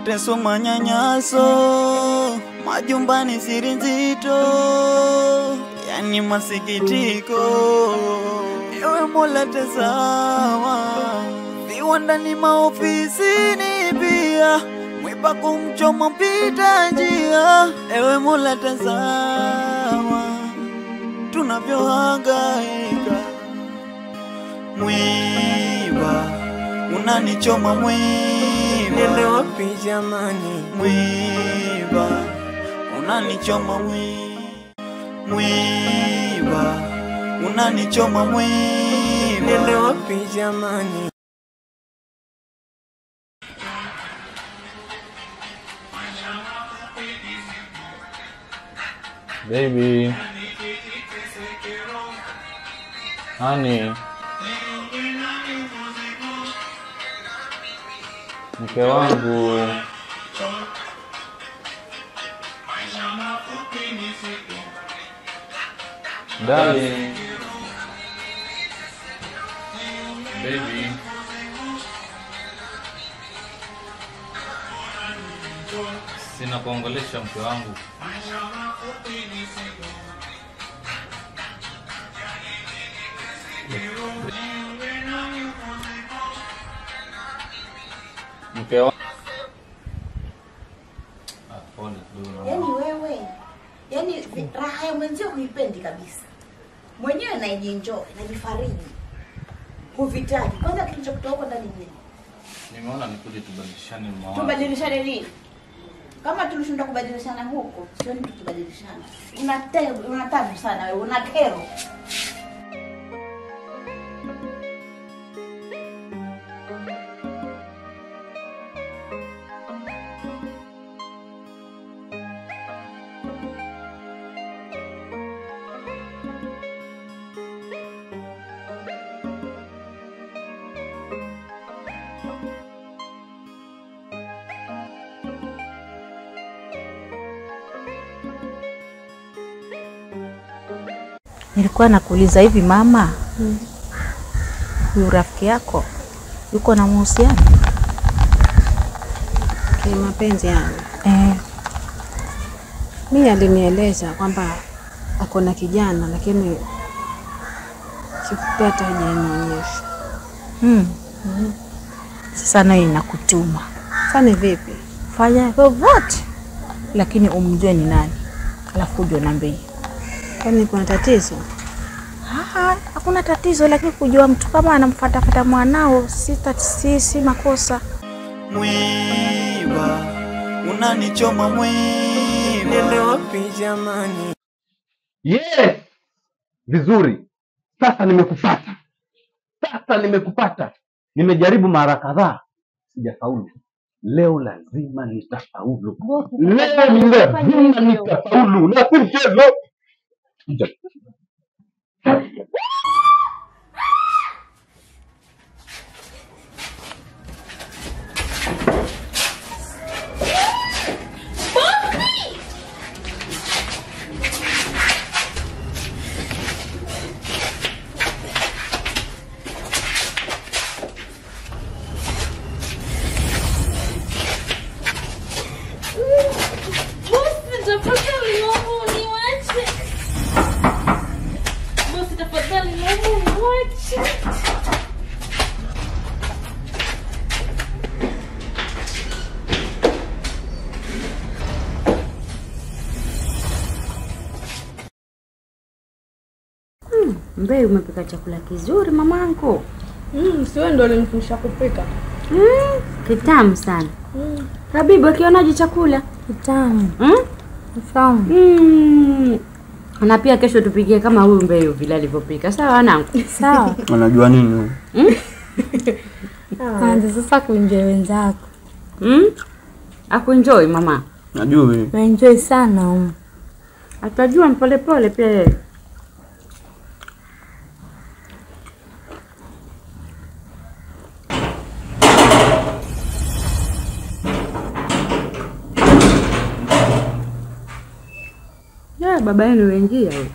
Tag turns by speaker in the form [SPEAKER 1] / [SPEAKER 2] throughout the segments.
[SPEAKER 1] mateso, manyanyaso, majumbani, siri nzito, yani masikitiko. Ewe Mola tazama, viwandani, maofisini pia mwiba kumchoma mpita njia. Ewe Mola tazama, tunavyohangaika. Mwiba unanichoma,
[SPEAKER 2] Nende
[SPEAKER 1] mwiba
[SPEAKER 2] wapi jamani?
[SPEAKER 1] mwiba unanichoma, mwi- mwiba unanichoma,
[SPEAKER 2] Nende
[SPEAKER 1] mwiba
[SPEAKER 2] wapi jamani?
[SPEAKER 3] Baby. Honey. Mke wangu. Darling. Baby. Sina kuongelesha mke wangu. Mke wangu. Ah, pole kidogo.
[SPEAKER 4] Yaani wewe, yaani vi- raha ya mwenzio huipendi kabisa. Mwenyewe naijienjoy, najifariji. Huvitaki. Kwanza kitu cha kutoka ndani nini?
[SPEAKER 3] Nimeona nikuje tubadilishane mawazo.
[SPEAKER 4] Tubadilishane nini? Kama tulishinda kubadilishana huko, sioni tukibadilishana. Una te- una tabu sana wewe, una kero.
[SPEAKER 5] Nilikuwa nakuuliza hivi mama, huyu rafiki yako yuko na mahusiano?
[SPEAKER 6] Kimapenzi yangu
[SPEAKER 5] Eh,
[SPEAKER 6] mi alinieleza kwamba ako na kijana, lakini kifupi hata hajanionyesha.
[SPEAKER 5] hmm. Sasa nayo inakutuma
[SPEAKER 6] Fanye vipi?
[SPEAKER 5] fanya vyovyote, lakini umjue ni nani, alafu uje uniambie.
[SPEAKER 6] Kwani kuna tatizo?
[SPEAKER 5] Ah, Hakuna tatizo, lakini kujua mtu kama anamfatafata mwanao si, tat- si, si makosa.
[SPEAKER 1] mwiba unanichoma,
[SPEAKER 2] Nende
[SPEAKER 1] mwiba
[SPEAKER 2] wapi jamani?
[SPEAKER 7] Yes, vizuri. Sasa nimekupata, sasa nimekupata. Nimejaribu mara kadhaa, sijafaulu. Leo lazima nitafaulu. Leo ni lazima nitafaulu, na si mchezo. Kuja.
[SPEAKER 8] Bosi, tafadhali naomba uniwache. Bosi, tafadhali naomba uniwache.
[SPEAKER 9] Mbei, umepika chakula kizuri mamangu.
[SPEAKER 8] Mm, siwe ndo alinifundisha kupika.
[SPEAKER 9] Mm, kitamu sana. Habibu, akionaje chakula?
[SPEAKER 6] Kitamu.
[SPEAKER 9] Mm?
[SPEAKER 6] Tamu.
[SPEAKER 9] Mm. Na pia kesho tupikie kama huyu Mbei vile alivyopika. Sawa wanangu?
[SPEAKER 6] Sawa.
[SPEAKER 7] Unajua nini huyu?
[SPEAKER 6] Anza sasa kuenjoy wenzako.
[SPEAKER 9] Mm? Akuenjoy mama.
[SPEAKER 7] Najui.
[SPEAKER 6] Naenjoy sana. um.
[SPEAKER 9] Atajua mpolepole pia yeye. Ya, baba yenu wengia huyo.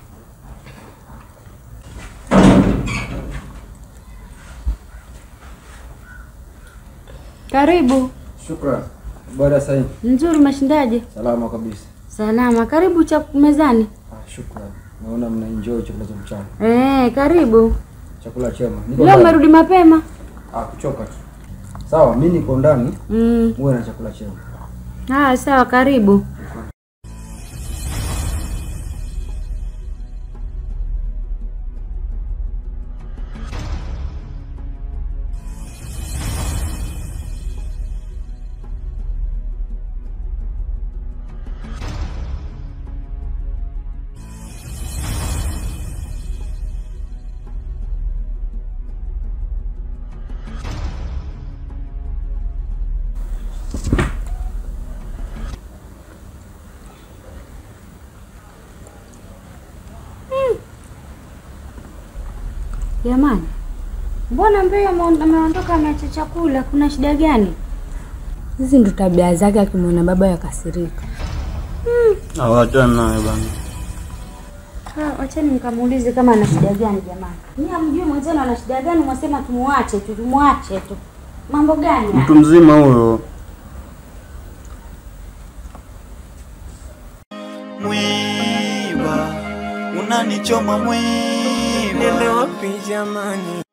[SPEAKER 9] Karibu.
[SPEAKER 7] Shukran.
[SPEAKER 2] Bwana Said,
[SPEAKER 9] Nzuri, umeshindaje?
[SPEAKER 2] salama kabisa.
[SPEAKER 9] Salama. Karibu cha mezani.
[SPEAKER 2] Ah, shukrani. Naona mna enjoy chakula cha mchana.
[SPEAKER 9] Eh, karibu.
[SPEAKER 2] Chakula chema. Niko
[SPEAKER 9] Leo
[SPEAKER 2] ndani.
[SPEAKER 9] umerudi mapema?
[SPEAKER 2] Ah, kuchoka tu. Sawa, mimi niko ndani.
[SPEAKER 9] Mm.
[SPEAKER 2] Muwe na chakula chema.
[SPEAKER 9] Ah, sawa, karibu. Jamani, mbona Mbeo ame- ameondoka ameacha chakula? Kuna shida gani? Hizi ndo tabia zake, akimwona baba yakasirika.
[SPEAKER 7] Hawachana naye bana.
[SPEAKER 9] Ah, Wachani nikamuulize kama ana shida gani jamani. Ni amjui mwenzenu ana shida gani, mwasema tumuache tu, tumuache tu. Mambo gani? haya?
[SPEAKER 7] Mtu mzima huyo.
[SPEAKER 1] Mwiba, unanichoma mwiba.
[SPEAKER 2] Nende wapi jamani?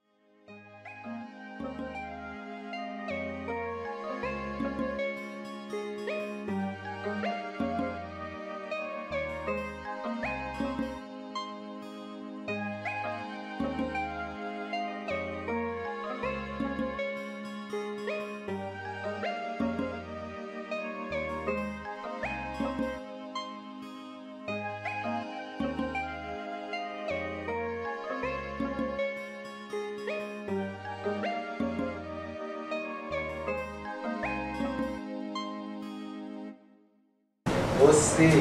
[SPEAKER 10] Bosi.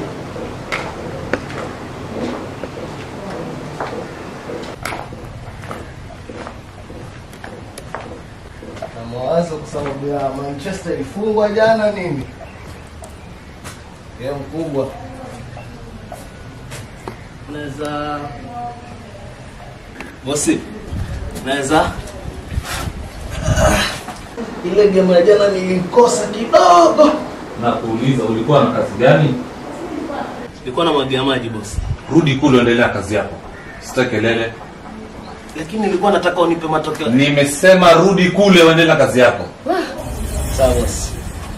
[SPEAKER 10] Na mawazo kwa sababu ya Manchester ilifungwa jana nini? Game kubwa. Unaweza Bosi. Unaweza ile game ya jana nilikosa kidogo.
[SPEAKER 3] Na kuuliza ulikuwa na kazi gani?
[SPEAKER 10] Nilikuwa na mwagia maji bosi.
[SPEAKER 3] Rudi kule endelea kazi yako. Sitaki kelele.
[SPEAKER 10] Lakini nilikuwa nataka unipe matokeo.
[SPEAKER 3] Nimesema rudi kule uendelea kazi yako.
[SPEAKER 10] Sawa bosi.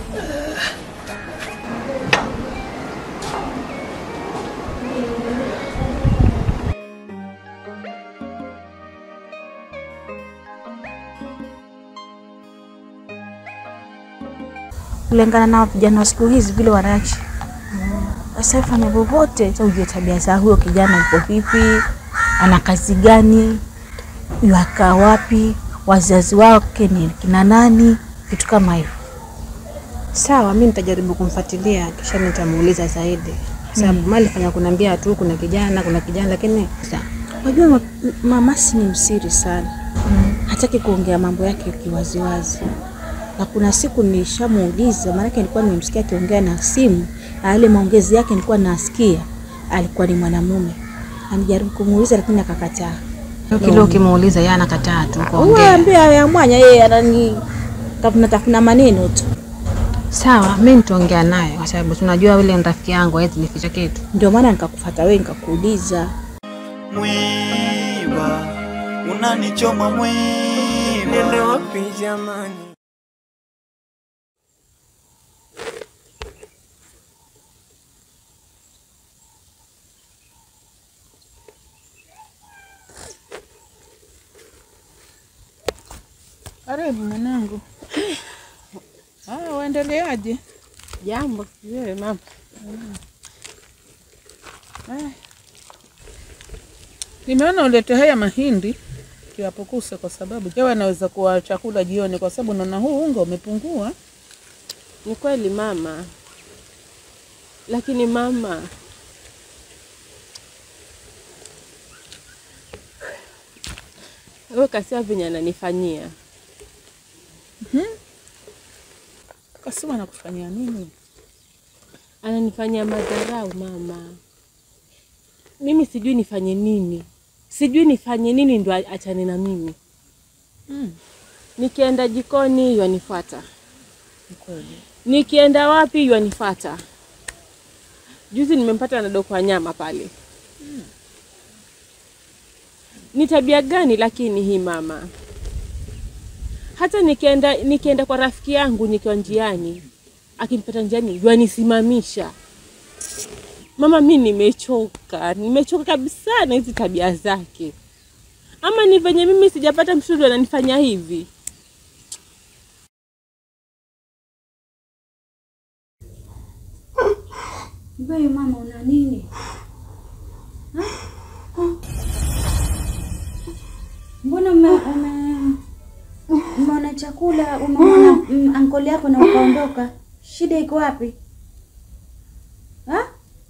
[SPEAKER 5] kulingana na vijana wa siku hizi vile wanaishi. Sasa fanya vyovyote, sasa ujue tabia za huyo kijana yuko vipi, ana kazi gani, yuakaa wapi, wazazi wake ni kina nani, vitu kama hivyo.
[SPEAKER 11] Sawa, mi nitajaribu kumfuatilia kisha nitamuuliza zaidi, sababu mali fanya kuniambia tu kuna kijana kuna kijana, lakini
[SPEAKER 5] Wajua ma- mamasi ni msiri sana, hataki kuongea mambo yake kiwaziwazi. Na kuna siku nishamuuliza, maanake nilikuwa nimemsikia akiongea na simu, na yale maongezi yake nilikuwa nasikia alikuwa ni mwanamume. Alijaribu kumuuliza lakini akakataa.
[SPEAKER 11] kile ukimuuliza yeye anakataa tu
[SPEAKER 5] Huwa
[SPEAKER 11] kuongea.
[SPEAKER 5] ambia ya mwanya yeye anani tafuna tafuna maneno tu.
[SPEAKER 11] Sawa, mi nitaongea naye kwa sababu tunajua yule ni rafiki yangu, hawezi nificha kitu.
[SPEAKER 5] Ndio maana nikakufuata wewe nikakuuliza.
[SPEAKER 1] Mwiba, unanichoma mwiba.
[SPEAKER 2] Nende wapi jamani?
[SPEAKER 12] Karibu mwanangu. Ah, uendeleaje?
[SPEAKER 11] Jambo, wewe mama.
[SPEAKER 12] Ah. Nimeona ulete haya mahindi tuyapokuse, kwa sababu hewa anaweza kuwa chakula jioni, kwa sababu naona huu unga umepungua.
[SPEAKER 13] Ni kweli mama, lakini mama, wewe kasia venye ananifanyia
[SPEAKER 12] Mhm. Kasema nakufanyia nini?
[SPEAKER 13] ananifanyia madharau mama. Mimi sijui nifanye nini, sijui nifanye nini ndo a- achane na mimi.
[SPEAKER 12] Mm.
[SPEAKER 13] Nikienda jikoni yanifuata,
[SPEAKER 12] Ni kweli.
[SPEAKER 13] nikienda wapi ywanifata. Juzi nimempata na dokwa nyama pale. Ni tabia gani lakini hii mama? Hata nikienda nikienda kwa rafiki yangu nikiwa njiani, akinipata njiani yanisimamisha. Mama, mi nimechoka, nimechoka kabisa na hizi tabia zake. Ama ni venye mimi sijapata mshauri ananifanya hivi?
[SPEAKER 9] Wewe mama una nini? Ha? Mbona ume, ume, umeona chakula umeona mm, ankoli yako na ukaondoka? Shida iko wapi? Ha?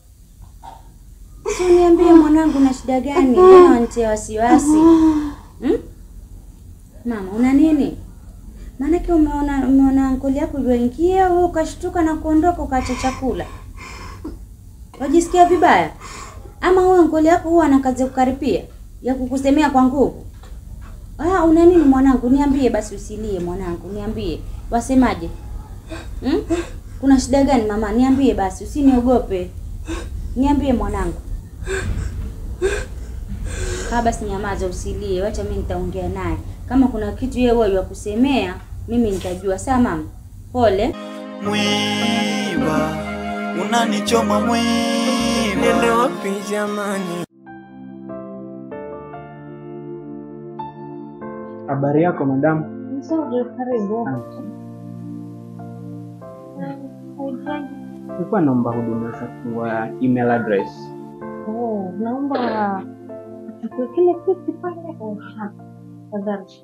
[SPEAKER 9] Si uniambie mwanangu, na shida gani? Mbona wanitia wasiwasi? Hmm? Mama una nini? Maanake umeona umeona ankoli yako yuingia, wewe ukashtuka na kuondoka ukaacha chakula. Wajisikia vibaya? Ama huyo ngoli yako huwa ana kazi ya kukaripia ya kukusemea kwa nguvu? Ah, una nini mwanangu? Niambie basi, usilie mwanangu, niambie. Wasemaje? Hmm? Kuna shida gani mama? Niambie basi, usiniogope. Niambie mwanangu. Ah, basi nyamaza, usilie. Wacha mimi nitaongea naye. Kama kuna kitu yeye huwa ya kusemea, mimi nitajua. Sawa mama? Pole.
[SPEAKER 1] Mwiba, unanichoma mwiba.
[SPEAKER 2] Nende wapi jamani?
[SPEAKER 14] Habari yako madamu?
[SPEAKER 6] Nzuri, karibu.
[SPEAKER 14] Nilikuwa naomba huduma za kwa email address.
[SPEAKER 6] Oh, naomba uchukue kile kiti pale. Oh, hapa. Tafadhali.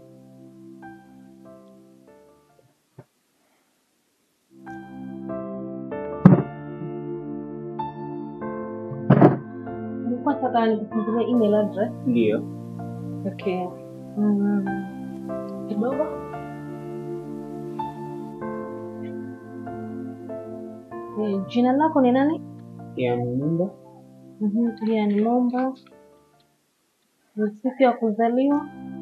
[SPEAKER 6] Nilikuwa nataka nikufungulie email address.
[SPEAKER 14] Ndio.
[SPEAKER 6] Okay. Mm, kidogo. Eh, Jina lako ni nani?
[SPEAKER 14] Ya nyumba.
[SPEAKER 6] Mhm, Pia ni Momba. Ni siku ya kuzaliwa.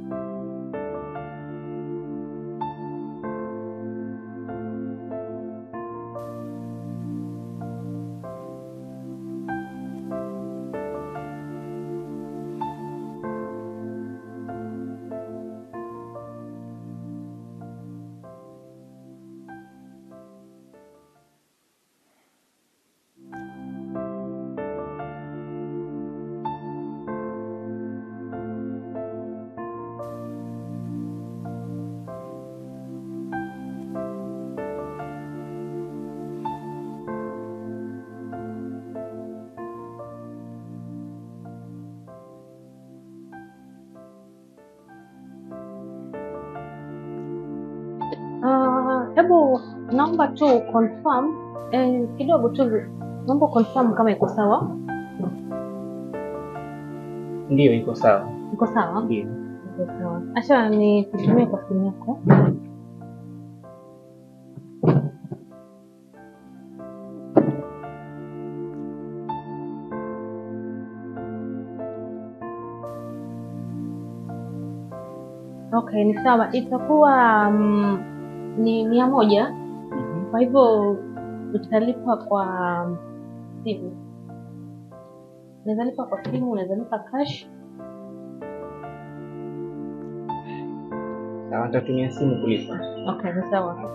[SPEAKER 6] Ah, hebu naomba tu confirm eh, kidogo tu naomba confirm kama iko sawa.
[SPEAKER 14] Ndio iko sawa.
[SPEAKER 6] Iko sawa?
[SPEAKER 14] Ndio.
[SPEAKER 6] Iko sawa. Acha nikutumie kwa simu yako. Okay, ni sawa. Itakuwa mm, ni mia moja. Kwa hivyo utalipa kwa simu. Unaweza lipa kwa simu, unaweza lipa cash.
[SPEAKER 14] Sawa, nitatumia simu kulipa.
[SPEAKER 6] Okay, ni sawa.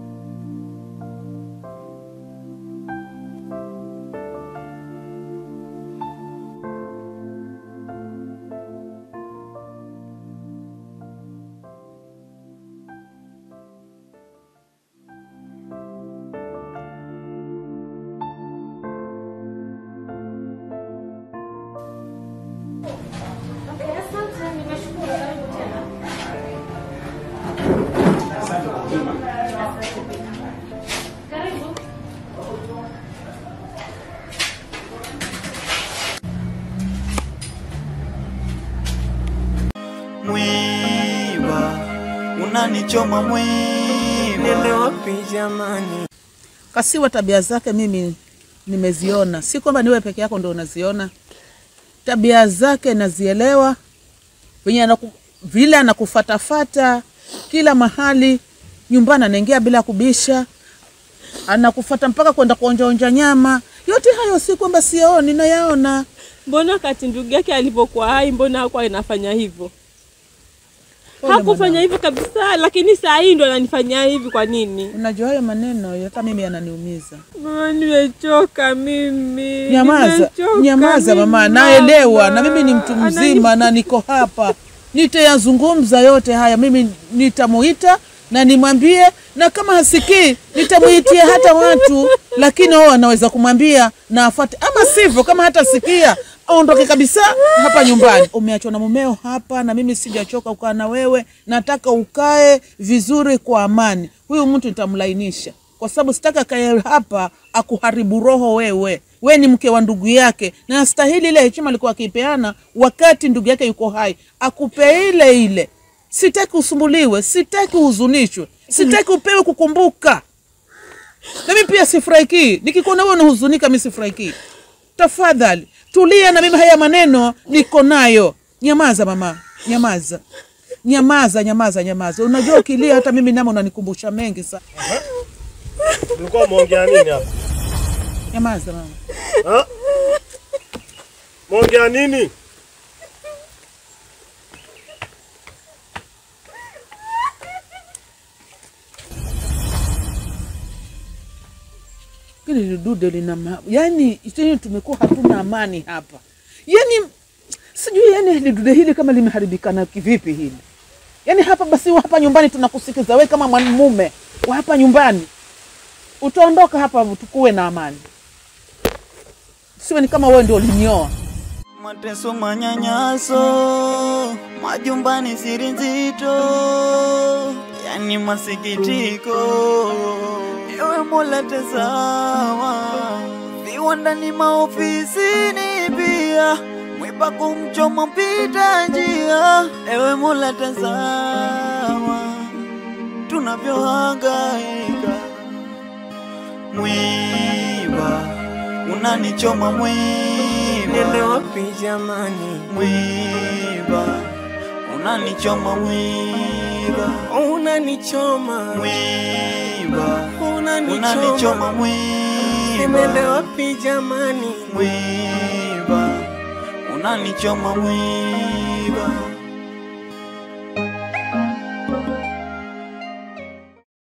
[SPEAKER 1] Mwiba, unanichoma mwiba.
[SPEAKER 2] Nende wapi jamani?
[SPEAKER 12] Kasiwa tabia zake mimi nimeziona, si kwamba niwe peke yako ndo unaziona. Tabia zake nazielewa, venye anaku, vile anakufatafata kila mahali, nyumbani anaingia bila kubisha, anakufata mpaka kwenda kuonjaonja nyama. Yote hayo si kwamba siyaoni, nayaona.
[SPEAKER 13] Mbona wakati ndugu yake alipokuwa hai, mbona hakuwa anafanya hivyo?
[SPEAKER 12] Pole
[SPEAKER 13] Hakufanya
[SPEAKER 12] mwanangu.
[SPEAKER 13] hivyo kabisa, lakini saa hii ndo ananifanyia hivi. Kwa nini?
[SPEAKER 12] Unajua hayo maneno hata mimi yananiumiza.
[SPEAKER 13] Mama, nimechoka mimi.
[SPEAKER 12] Nyamaza,
[SPEAKER 13] Nimechoka
[SPEAKER 12] nyamaza
[SPEAKER 13] mimi,
[SPEAKER 12] mama, naelewa
[SPEAKER 13] mama.
[SPEAKER 12] na mimi ni mtu
[SPEAKER 13] Anani-
[SPEAKER 12] mzima na niko hapa, nitayazungumza yote haya. Mimi nitamuita na nimwambie, na kama hasikii nitamuitia hata watu, lakini wao wanaweza kumwambia na afuate, ama sivyo, kama hata sikia aondoke kabisa hapa nyumbani. Umeachwa na mumeo hapa, na mimi sijachoka kukaa na wewe, nataka ukae vizuri kwa amani. Huyu mtu nitamlainisha kwa sababu sitaka kae hapa akuharibu roho wewe. We ni mke wa ndugu yake, na astahili ile heshima alikuwa akipeana wakati ndugu yake yuko hai, akupe ile ile. Sitaki usumbuliwe, sitaki uhuzunishwe, sitaki upewe kukumbuka. Na mimi pia sifurahiki nikikuona wewe unahuzunika, mimi sifurahiki. Tafadhali tulia, na mimi haya maneno niko nayo. Nyamaza mama, nyamaza, nyamaza, nyamaza, nyamaza. Unajua ukilia hata mimi namo unanikumbusha mengi sana.
[SPEAKER 15] Mlikuwa mmeongea nini hapa?
[SPEAKER 12] Nyamaza mama.
[SPEAKER 15] Ha? Mmeongea nini?
[SPEAKER 12] Hili dude lina ma... yani, yani tumekuwa hatuna amani hapa, yani sijui yani hili dude hili kama limeharibikana kivipi hili yani hapa basi, wa hapa nyumbani tunakusikiza we kama mwanamume wa hapa nyumbani, utaondoka hapa tukuwe na amani, siwe ni kama wewe ndio ulinioa.
[SPEAKER 1] Mateso, manyanyaso, majumbani, siri nzito, yani masikitiko. Ewe Mola, tazama viwandani, maofisini pia, mwiba kumchoma mpita njia. Ewe Mola, tazama tunavyohangaika, mwiba unanichoma mwiba,
[SPEAKER 2] Nende wapi jamani?
[SPEAKER 1] mwiba unanichoma mwiba,
[SPEAKER 2] Unanichoma
[SPEAKER 1] mwiba unanichoma
[SPEAKER 2] unanichoma Nimende
[SPEAKER 1] mwiba,
[SPEAKER 2] wapi jamani?
[SPEAKER 1] mwiba unanichoma mwiba.